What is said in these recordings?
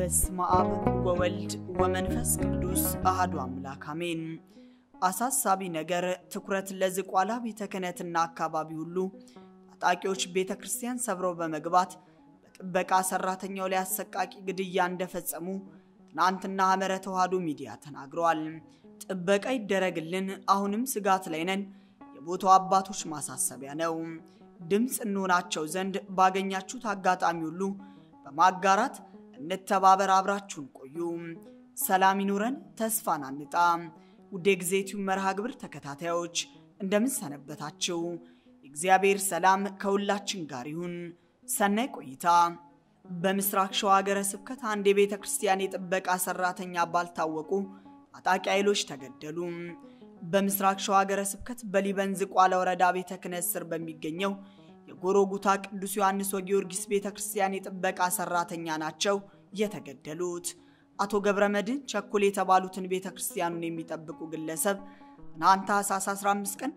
በስመ አብ ወወልድ ወመንፈስ ቅዱስ አህዱ አምላክ አሜን። አሳሳቢ ነገር ትኩረት ለዝቋላ ቤተ ክህነትና አካባቢ ሁሉ ታጣቂዎች ቤተ ክርስቲያን ሰብረው በመግባት በጥበቃ ሰራተኛው ላይ አሰቃቂ ግድያ እንደፈጸሙ ትናንትና ሐመረ ተዋሕዶ ሚዲያ ተናግረዋል። ጥበቃ ይደረግልን፣ አሁንም ስጋት ላይ ነን የቦታው አባቶች ማሳሰቢያ ነው። ድምፅ እንሆናቸው ዘንድ ባገኛችሁት አጋጣሚ ሁሉ በማጋራት እንተባበር፣ አብራችሁን ቆዩ። ሰላም ይኑረን፣ ተስፋን አንጣ። ውድ የጊዜቲው መርሃ ግብር ተከታታዮች እንደምን ሰነበታችሁ? የእግዚአብሔር ሰላም ከሁላችን ጋር ይሁን። ሰናይ ቆይታ። በምስራቅ ሸዋ ሀገረ ስብከት አንድ የቤተ ክርስቲያን የጥበቃ ሰራተኛ ባልታወቁ ታጣቂ ኃይሎች ተገደሉ። በምስራቅ ሸዋ ሀገረ ስብከት በሊበን ዝቋላ ወረዳ ቤተ ክህነት ስር በሚገኘው የጎሮጉታ ቅዱስ ዮሐንስ ወጊዮርጊስ ቤተ ክርስቲያን የጥበቃ ሰራተኛ ናቸው የተገደሉት። አቶ ገብረ መድህን ቸኮል የተባሉትን ቤተ ክርስቲያኑን የሚጠብቁ ግለሰብ ትናንት ታኅሳስ 15 ቀን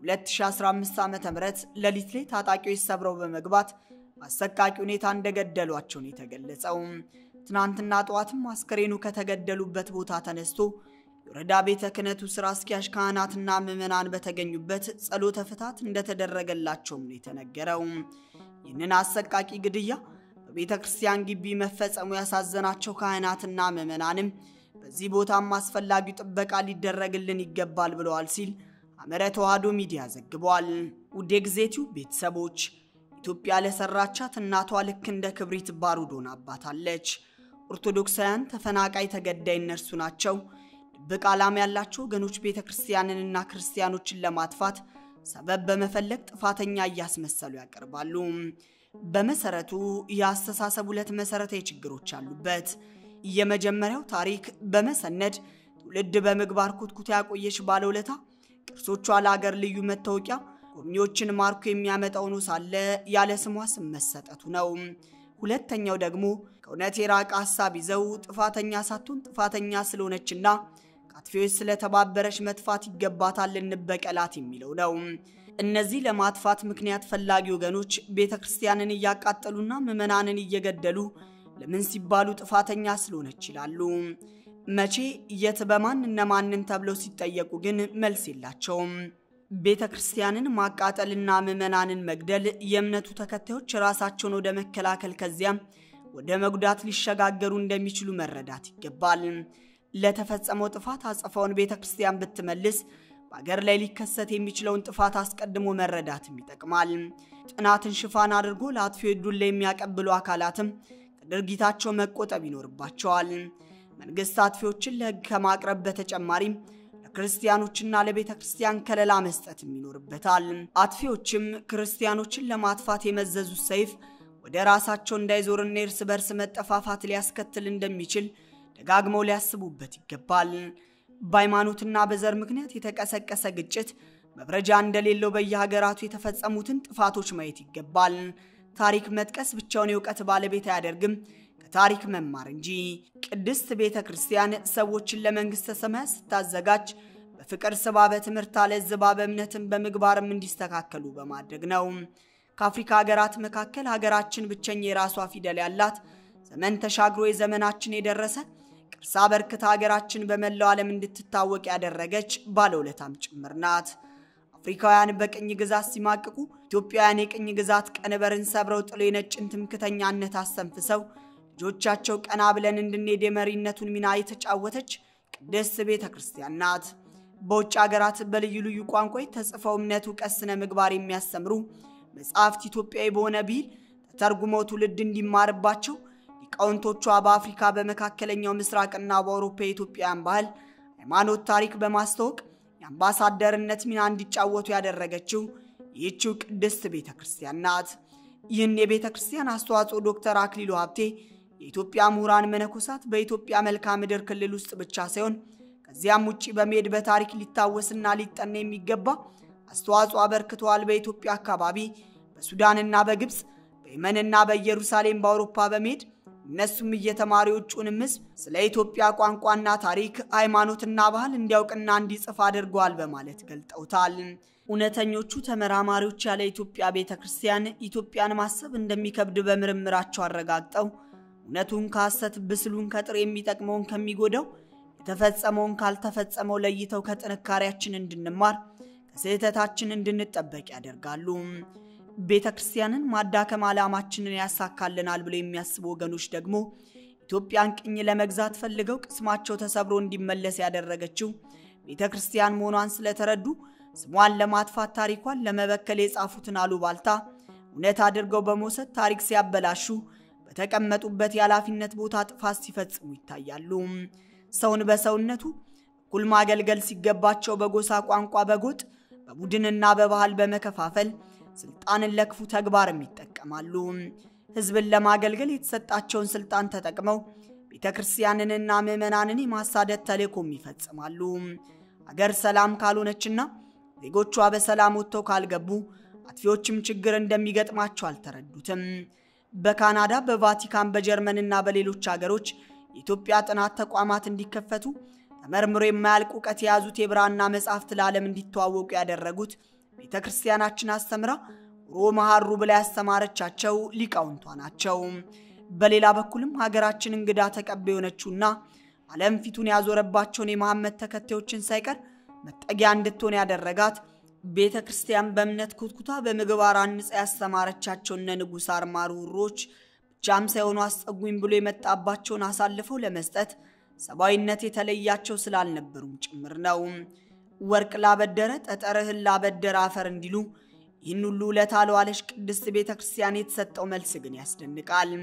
2015 ዓ ም ሌሊት ላይ ታጣቂዎች ሰብረው በመግባት አሰቃቂ ሁኔታ እንደገደሏቸው ነው የተገለጸው። ትናንትና ጠዋትም አስከሬኑ ከተገደሉበት ቦታ ተነስቶ የወረዳ ቤተ ክህነቱ ስራ አስኪያጅ ካህናትና ምዕመናን በተገኙበት ጸሎተ ፍታት እንደተደረገላቸውም ነው የተነገረው። ይህንን አሰቃቂ ግድያ በቤተ ክርስቲያን ግቢ መፈጸሙ ያሳዘናቸው ካህናትና ምዕመናንም በዚህ ቦታም አስፈላጊው ጥበቃ ሊደረግልን ይገባል ብለዋል ሲል ሐመረ ተዋሕዶ ሚዲያ ዘግቧል። ውድ የጊዜቲው ቤተሰቦች ኢትዮጵያ ለሰራቻት እናቷ ልክ እንደ ክብሪት ባሩድ ሆናባታለች። ኦርቶዶክሳውያን ተፈናቃይ ተገዳይ እነርሱ ናቸው። ድብቅ ዓላማ ያላቸው ወገኖች ቤተ ክርስቲያንንና ክርስቲያኖችን ለማጥፋት ሰበብ በመፈለግ ጥፋተኛ እያስመሰሉ ያቀርባሉ። በመሰረቱ የአስተሳሰብ ሁለት መሰረታዊ ችግሮች አሉበት። የመጀመሪያው ታሪክ በመሰነድ ትውልድ በምግባር ኩትኩታ ያቆየች ባለውለታ ቅርሶቿ ለአገር ልዩ መታወቂያ ጎብኚዎችን ማርኮ የሚያመጣው ሆኖ ሳለ ያለ ስሟ ስም መሰጠቱ ነው። ሁለተኛው ደግሞ ከእውነት የራቀ ሀሳብ ይዘው ጥፋተኛ ሳትሆን ጥፋተኛ ስለሆነችና ከአጥፊዎች ስለተባበረች መጥፋት ይገባታል እንበቀላት የሚለው ነው። እነዚህ ለማጥፋት ምክንያት ፈላጊ ወገኖች ቤተ ክርስቲያንን እያቃጠሉና ምዕመናንን እየገደሉ ለምን ሲባሉ ጥፋተኛ ስለሆነች ይላሉ። መቼ፣ የት፣ በማን እነማንን ተብለው ሲጠየቁ ግን መልስ የላቸውም። ቤተ ክርስቲያንን ማቃጠልና ምዕመናንን መግደል የእምነቱ ተከታዮች ራሳቸውን ወደ መከላከል ከዚያም ወደ መጉዳት ሊሸጋገሩ እንደሚችሉ መረዳት ይገባል። ለተፈጸመው ጥፋት አጸፋውን ቤተ ክርስቲያን ብትመልስ በአገር ላይ ሊከሰት የሚችለውን ጥፋት አስቀድሞ መረዳትም ይጠቅማል። ጥናትን ሽፋን አድርጎ ለአጥፊዎች ዱላ የሚያቀብሉ አካላትም ከድርጊታቸው መቆጠብ ይኖርባቸዋል። መንግስት አጥፊዎችን ለሕግ ከማቅረብ በተጨማሪም ለክርስቲያኖችና ለቤተ ክርስቲያን ከለላ መስጠትም ይኖርበታል። አጥፊዎችም ክርስቲያኖችን ለማጥፋት የመዘዙት ሰይፍ ወደ ራሳቸው እንዳይዞርና የእርስ በርስ መጠፋፋት ሊያስከትል እንደሚችል ደጋግመው ሊያስቡበት ይገባል። በሃይማኖትና በዘር ምክንያት የተቀሰቀሰ ግጭት መብረጃ እንደሌለው በየሀገራቱ የተፈጸሙትን ጥፋቶች ማየት ይገባል። ታሪክ መጥቀስ ብቻውን የእውቀት ባለቤት አያደርግም፣ ከታሪክ መማር እንጂ። ቅድስት ቤተ ክርስቲያን ሰዎችን ለመንግሥተ ሰማያት ስታዘጋጅ በፍቅር ስባ፣ በትምህርት አለዝባ፣ በእምነትም በምግባርም እንዲስተካከሉ በማድረግ ነው። ከአፍሪካ ሀገራት መካከል ሀገራችን ብቸኛ የራሷ ፊደል ያላት ዘመን ተሻግሮ የዘመናችን የደረሰ ቅርስ አበርክታ ሀገራችን በመላው ዓለም እንድትታወቅ ያደረገች ባለውለታም ጭምር ናት። አፍሪካውያን በቅኝ ግዛት ሲማቅቁ ኢትዮጵያውያን የቅኝ ግዛት ቀንበርን ሰብረው ጥሎ የነጭን ትምክተኛነት አስተንፍሰው ልጆቻቸው ቀና ብለን እንድንሄድ የመሪነቱን ሚና የተጫወተች ቅድስት ቤተ ክርስቲያን ናት። በውጭ ሀገራት በልዩ ልዩ ቋንቋ ተጽፈው እምነት፣ እውቀት፣ ስነ ምግባር የሚያስተምሩ መጽሐፍት ኢትዮጵያዊ በሆነ ብሂል ተተርጉመው ትውልድ እንዲማርባቸው ሊቃውንቶቿ በአፍሪካ በመካከለኛው ምስራቅና በአውሮፓ የኢትዮጵያውያን ባህል፣ ሃይማኖት፣ ታሪክ በማስተዋወቅ የአምባሳደርነት ሚና እንዲጫወቱ ያደረገችው ይህችው ቅድስት ቤተ ክርስቲያን ናት። ይህን የቤተ ክርስቲያን አስተዋጽኦ ዶክተር አክሊሉ ሀብቴ የኢትዮጵያ ምሁራን መነኮሳት በኢትዮጵያ መልክዓ ምድር ክልል ውስጥ ብቻ ሳይሆን ከዚያም ውጭ በመሄድ በታሪክ ሊታወስና ሊጠና የሚገባ አስተዋጽኦ አበርክተዋል። በኢትዮጵያ አካባቢ በሱዳንና በግብፅ በየመንና በኢየሩሳሌም በአውሮፓ በመሄድ እነሱም እየተማሪ ውጩንም ሕዝብ ስለ ኢትዮጵያ ቋንቋና ታሪክ፣ ሃይማኖትና ባህል እንዲያውቅና እንዲጽፍ አድርገዋል በማለት ገልጠውታል። እውነተኞቹ ተመራማሪዎች ያለ ኢትዮጵያ ቤተ ክርስቲያን ኢትዮጵያን ማሰብ እንደሚከብድ በምርምራቸው አረጋግጠው እውነቱን ከሐሰት ብስሉን ከጥሬ የሚጠቅመውን ከሚጎዳው የተፈጸመውን ካልተፈጸመው ለይተው ከጥንካሬያችን እንድንማር ከስህተታችን እንድንጠበቅ ያደርጋሉ። ቤተ ክርስቲያንን ማዳከም ዓላማችንን ያሳካልናል ብለው የሚያስቡ ወገኖች ደግሞ ኢትዮጵያን ቅኝ ለመግዛት ፈልገው ቅስማቸው ተሰብሮ እንዲመለስ ያደረገችው ቤተ ክርስቲያን መሆኗን ስለተረዱ ስሟን ለማጥፋት ታሪኳን ለመበከል የጻፉትን አሉባልታ እውነት አድርገው በመውሰድ ታሪክ ሲያበላሹ በተቀመጡበት የኃላፊነት ቦታ ጥፋት ሲፈጽሙ ይታያሉ። ሰውን በሰውነቱ እኩል ማገልገል ሲገባቸው በጎሳ ቋንቋ፣ በጎጥ፣ በቡድንና በባህል በመከፋፈል ስልጣንን ለክፉ ተግባርም ይጠቀማሉ። ሕዝብን ለማገልገል የተሰጣቸውን ስልጣን ተጠቅመው ቤተ ክርስቲያንንና ምዕመናንን የማሳደድ ተልእኮም ይፈጽማሉ። አገር ሰላም ካልሆነችና ዜጎቿ በሰላም ወጥተው ካልገቡ አጥፊዎችም ችግር እንደሚገጥማቸው አልተረዱትም። በካናዳ፣ በቫቲካን፣ በጀርመንና በሌሎች አገሮች የኢትዮጵያ ጥናት ተቋማት እንዲከፈቱ ተመርምሮ የማያልቅ እውቀት የያዙት የብራና መጻሕፍት ለዓለም እንዲተዋወቁ ያደረጉት ቤተ ክርስቲያናችን አስተምራ ሮ መሐሩ ብላ ያስተማረቻቸው ሊቃውንቷ ናቸው። በሌላ በኩልም ሀገራችን እንግዳ ተቀባይ የሆነችውና ዓለም ፊቱን ያዞረባቸውን የመሐመድ ተከታዮችን ሳይቀር መጠጊያ እንድትሆን ያደረጋት ቤተ ክርስቲያን በእምነት ኩትኩታ በምግባር አንጻ ያስተማረቻቸው እነ ንጉሥ አርማርሁሮች ብቻም ሳይሆኑ አስጸጉኝ ብሎ የመጣባቸውን አሳልፈው ለመስጠት ሰብአዊነት የተለያቸው ስላልነበሩም ጭምር ነው። ወርቅ ላበደረ ጠጠርህን ላበደረ አፈር እንዲሉ ይህን ሁሉ ውለታ ለዋለች ቅድስት ቤተ ክርስቲያን የተሰጠው መልስ ግን ያስደንቃል።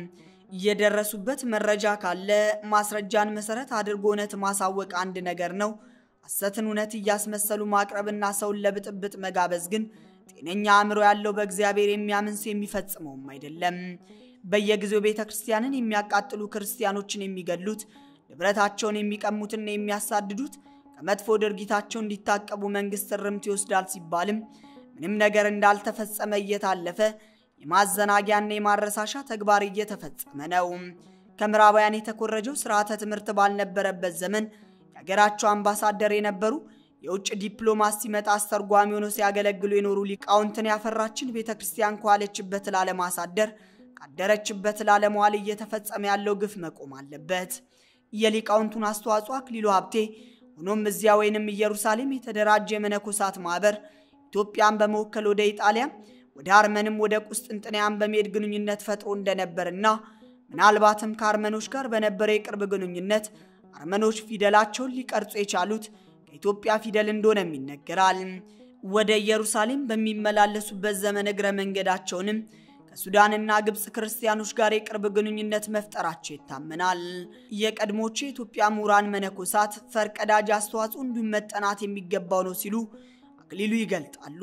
የደረሱበት መረጃ ካለ ማስረጃን መሰረት አድርጎ እውነት ማሳወቅ አንድ ነገር ነው። ሐሰትን እውነት እያስመሰሉ ማቅረብና ሰውን ለብጥብጥ መጋበዝ ግን ጤነኛ አእምሮ ያለው በእግዚአብሔር የሚያምን ሰው የሚፈጽመውም አይደለም። በየጊዜው ቤተ ክርስቲያንን የሚያቃጥሉ ክርስቲያኖችን የሚገድሉት፣ ንብረታቸውን የሚቀሙትና የሚያሳድዱት ከመጥፎ ድርጊታቸው እንዲታቀቡ መንግስት እርምት ይወስዳል ሲባልም ምንም ነገር እንዳልተፈጸመ እየታለፈ የማዘናጊያና የማረሳሻ ተግባር እየተፈጸመ ነው። ከምዕራባውያን የተኮረጀው ስርዓተ ትምህርት ባልነበረበት ዘመን የሀገራቸው አምባሳደር የነበሩ የውጭ ዲፕሎማት ሲመጣ አስተርጓሚ ሆነው ሲያገለግሉ የኖሩ ሊቃውንትን ያፈራችን ቤተ ክርስቲያን ከዋለችበት ላለማሳደር ካደረችበት ላለመዋል እየተፈጸመ ያለው ግፍ መቆም አለበት። የሊቃውንቱን አስተዋጽኦ አክሊሉ ሀብቴ ሆኖም እዚያ ወይንም ኢየሩሳሌም የተደራጀ የመነኮሳት ማህበር ኢትዮጵያን በመወከል ወደ ኢጣሊያም ወደ አርመንም ወደ ቁስጥንጥንያም በመሄድ ግንኙነት ፈጥሮ እንደነበርና ምናልባትም ከአርመኖች ጋር በነበረ የቅርብ ግንኙነት አርመኖች ፊደላቸውን ሊቀርጹ የቻሉት ከኢትዮጵያ ፊደል እንደሆነም ይነገራል። ወደ ኢየሩሳሌም በሚመላለሱበት ዘመን እግረ መንገዳቸውንም ከሱዳንና ግብፅ ክርስቲያኖች ጋር የቅርብ ግንኙነት መፍጠራቸው ይታመናል። የቀድሞቹ የኢትዮጵያ ምሁራን መነኮሳት ፈርቀዳጅ አስተዋጽኦ እንዲሁም መጠናት የሚገባው ነው ሲሉ አክሊሉ ይገልጣሉ።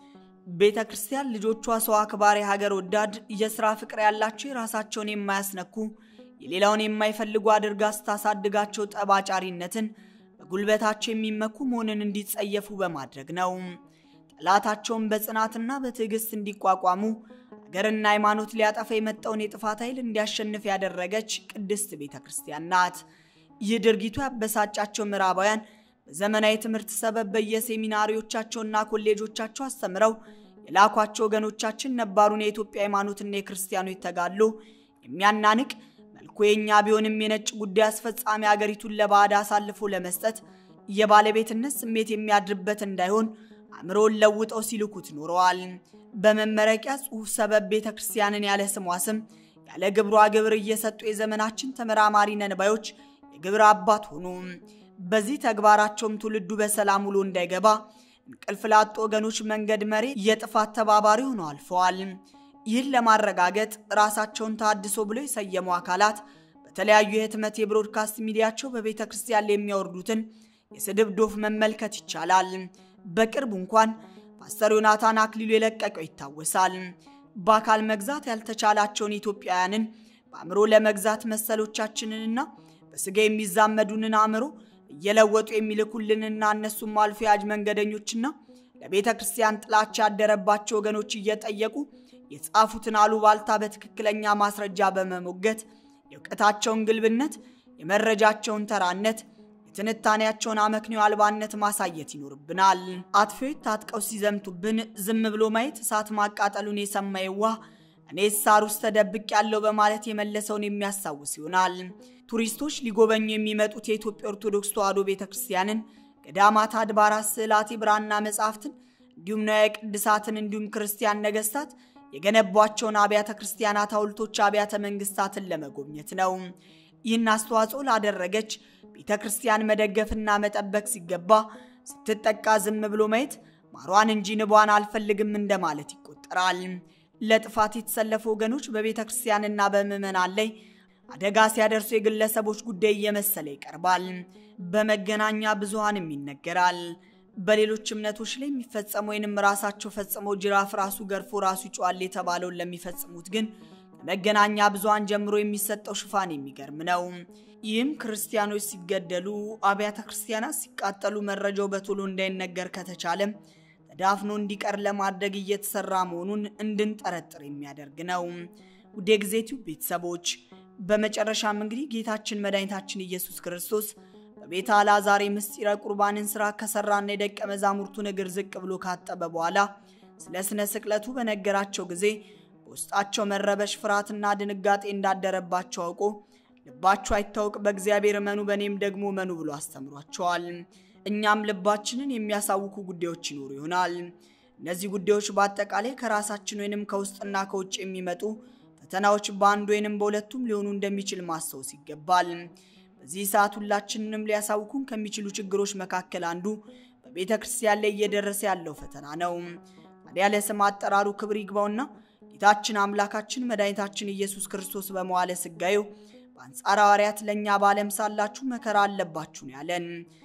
ቤተ ክርስቲያን ልጆቿ ሰው አክባሪ፣ ሀገር ወዳድ፣ የሥራ ፍቅር ያላቸው የራሳቸውን የማያስነኩ የሌላውን የማይፈልጉ አድርጋ ስታሳድጋቸው ጠባጫሪነትን በጉልበታቸው የሚመኩ መሆንን እንዲጸየፉ በማድረግ ነው። ጠላታቸውን በጽናትና በትዕግስት እንዲቋቋሙ ሀገርና ሃይማኖት ሊያጠፋ የመጣውን የጥፋት ኃይል እንዲያሸንፍ ያደረገች ቅድስት ቤተ ክርስቲያን ናት። ይህ ድርጊቱ ያበሳጫቸው ምዕራባውያን በዘመናዊ ትምህርት ሰበብ በየሴሚናሪዎቻቸውና ኮሌጆቻቸው አስተምረው የላኳቸው ወገኖቻችን ነባሩን የኢትዮጵያ ሃይማኖትና የክርስቲያኖች ተጋድሎ የሚያናንቅ መልኩ የኛ ቢሆንም የነጭ ጉዳይ አስፈጻሚ አገሪቱን ለባዕድ አሳልፎ ለመስጠት የባለቤትነት ስሜት የሚያድርበት እንዳይሆን አእምሮን ለውጠው ሲልኩት ኖረዋል። በመመረቂያ ጽሑፍ ሰበብ ቤተ ክርስቲያንን ያለ ስሟ ስም ያለ ግብሯ ግብር እየሰጡ የዘመናችን ተመራማሪ ነንባዮች የግብር አባት ሆኑ። በዚህ ተግባራቸውም ትውልዱ በሰላም ውሎ እንዳይገባ እንቅልፍ ላጡ ወገኖች መንገድ መሪ የጥፋት ተባባሪ ሆነው አልፈዋል። ይህን ለማረጋገጥ ራሳቸውን ታድሶ ብሎ የሰየሙ አካላት በተለያዩ የህትመት የብሮድካስት ሚዲያቸው በቤተ ክርስቲያን ላይ የሚያወርዱትን የስድብ ዶፍ መመልከት ይቻላል። በቅርቡ እንኳን ፓስተር ዮናታን አክሊሉ የለቀቀው ይታወሳል። በአካል መግዛት ያልተቻላቸውን ኢትዮጵያውያንን በአእምሮ ለመግዛት መሰሎቻችንንና በስጋ የሚዛመዱንን አእምሮ እየለወጡ የሚልኩልንና እነሱም አልፎ ያጅ መንገደኞችና ለቤተ ክርስቲያን ጥላቻ ያደረባቸው ወገኖች እየጠየቁ የጻፉትን አሉባልታ በትክክለኛ ማስረጃ በመሞገት የእውቀታቸውን ግልብነት፣ የመረጃቸውን ተራነት፣ የትንታኔያቸውን አመክንዮ አልባነት ማሳየት ይኖርብናል። አጥፊዎች ታጥቀው ሲዘምቱብን ዝም ብሎ ማየት እሳት ማቃጠሉን የሰማ የዋህ እኔ ሳር ውስጥ ተደብቅ ያለው በማለት የመለሰውን የሚያስታውስ ይሆናል። ቱሪስቶች ሊጎበኙ የሚመጡት የኢትዮጵያ ኦርቶዶክስ ተዋሕዶ ቤተ ክርስቲያንን፣ ገዳማት፣ አድባራት፣ ስዕላት፣ የብራና መጻሕፍትን እንዲሁም ንዋየ ቅድሳትን እንዲሁም ክርስቲያን ነገስታት የገነቧቸውን አብያተ ክርስቲያናት፣ ሐውልቶች፣ አብያተ መንግስታትን ለመጎብኘት ነው። ይህን አስተዋጽኦ ላደረገች ቤተ ክርስቲያን መደገፍና መጠበቅ ሲገባ ስትጠቃ ዝም ብሎ ማየት ማሯን እንጂ ንቧን አልፈልግም እንደማለት ይቆጠራል። ለጥፋት የተሰለፉ ወገኖች በቤተ ክርስቲያንና በምዕመናን ላይ አደጋ ሲያደርሱ የግለሰቦች ጉዳይ እየመሰለ ይቀርባል። በመገናኛ ብዙሃንም ይነገራል። በሌሎች እምነቶች ላይ የሚፈጸሙ ወይንም ራሳቸው ፈጽመው ጅራፍ ራሱ ገርፎ ራሱ ይጮዋል የተባለውን ለሚፈጽሙት ግን ከመገናኛ ብዙሃን ጀምሮ የሚሰጠው ሽፋን የሚገርም ነው። ይህም ክርስቲያኖች ሲገደሉ፣ አብያተ ክርስቲያናት ሲቃጠሉ መረጃው በቶሎ እንዳይነገር ከተቻለም ተዳፍኖ እንዲቀር ለማድረግ እየተሰራ መሆኑን እንድንጠረጥር የሚያደርግ ነው። ውድ የጊዜቲው ቤተሰቦች በመጨረሻም እንግዲህ ጌታችን መድኃኒታችን ኢየሱስ ክርስቶስ በቤተ አልዓዛር ምስጢረ ቁርባንን ስራ ከሰራና የደቀ መዛሙርቱን እግር ዝቅ ብሎ ካጠበ በኋላ ስለ ስነ ስቅለቱ በነገራቸው ጊዜ በውስጣቸው መረበሽ፣ ፍርሃትና ድንጋጤ እንዳደረባቸው አውቆ ልባችሁ አይታወቅ፣ በእግዚአብሔር እመኑ፣ በእኔም ደግሞ እመኑ ብሎ አስተምሯቸዋል። እኛም ልባችንን የሚያሳውኩ ጉዳዮች ይኖሩ ይሆናል። እነዚህ ጉዳዮች በአጠቃላይ ከራሳችን ወይንም ከውስጥና ከውጭ የሚመጡ ፈተናዎች በአንድ ወይንም በሁለቱም ሊሆኑ እንደሚችል ማስታወስ ይገባል። በዚህ ሰዓት ሁላችንንም ሊያሳውኩን ከሚችሉ ችግሮች መካከል አንዱ በቤተ ክርስቲያን ላይ እየደረሰ ያለው ፈተና ነው። ታዲያ ለስም አጠራሩ ክብር ይግባውና ጌታችን አምላካችን መድኃኒታችን ኢየሱስ ክርስቶስ በመዋለ ሥጋዌው በአንጻረ ሐዋርያት ለእኛ በዓለም ሳላችሁ መከራ አለባችሁን ያለን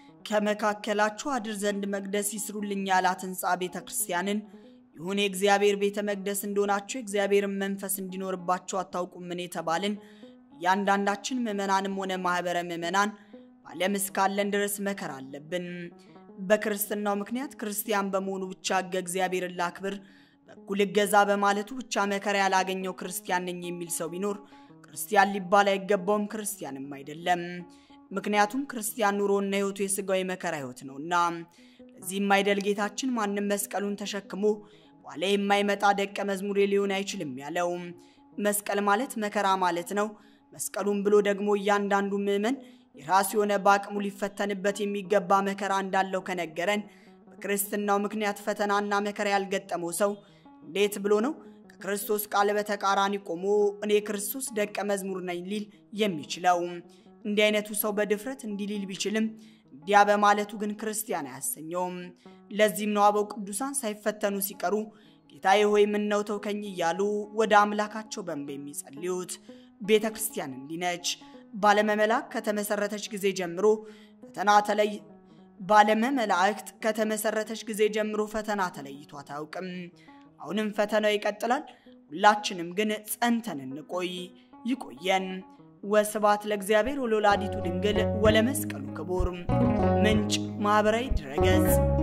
ከመካከላችሁ አድር ዘንድ መቅደስ ይስሩልኝ ያላት ሕንፃ ቤተ ክርስቲያንን ይሁን የእግዚአብሔር ቤተ መቅደስ እንደሆናችሁ የእግዚአብሔርን መንፈስ እንዲኖርባችሁ አታውቁምን የተባልን እያንዳንዳችን ምዕመናንም ሆነ ማኅበረ ምዕመናን በዓለም እስካለን ድረስ መከራ አለብን። በክርስትናው ምክንያት ክርስቲያን በመሆኑ ብቻ ሕገ እግዚአብሔርን ላክብር፣ በኩል እገዛ በማለቱ ብቻ መከራ ያላገኘው ክርስቲያን ነኝ የሚል ሰው ቢኖር ክርስቲያን ሊባል አይገባውም፣ ክርስቲያንም አይደለም። ምክንያቱም ክርስቲያን ኑሮና ሕይወቱ የሥጋዊ መከራ ሕይወት ነውና። ለዚህም አይደል ጌታችን ማንም መስቀሉን ተሸክሞ በኋላ የማይመጣ ደቀ መዝሙሬ ሊሆን አይችልም ያለው። መስቀል ማለት መከራ ማለት ነው። መስቀሉን ብሎ ደግሞ እያንዳንዱ ምዕመን የራሱ የሆነ በአቅሙ ሊፈተንበት የሚገባ መከራ እንዳለው ከነገረን በክርስትናው ምክንያት ፈተናና መከራ ያልገጠመው ሰው እንዴት ብሎ ነው ከክርስቶስ ቃል በተቃራኒ ቆሞ እኔ ክርስቶስ ደቀ መዝሙር ነኝ ሊል የሚችለው? እንዲህ አይነቱ ሰው በድፍረት እንዲህ ሊል ቢችልም እንዲያ በማለቱ ግን ክርስቲያን አያሰኘውም። ለዚህም ነው አበው ቅዱሳን ሳይፈተኑ ሲቀሩ ጌታዬ ሆይ ምነው ተውከኝ እያሉ ወደ አምላካቸው በእንባ የሚጸልዩት። ቤተ ክርስቲያን እንዲህ ነች። ባለመ መላእክት ከተመሰረተች ጊዜ ጀምሮ ፈተና ተለይ ባለመ መላእክት ከተመሰረተች ጊዜ ጀምሮ ፈተና ተለይቷት አያውቅም። አሁንም ፈተናው ይቀጥላል። ሁላችንም ግን ጸንተን እንቆይ። ይቆየን። ወስብሐት ለእግዚአብሔር ወለወላዲቱ ድንግል ወለመስቀሉ ክቡር። ምንጭ ማኅበራዊ ድረገጽ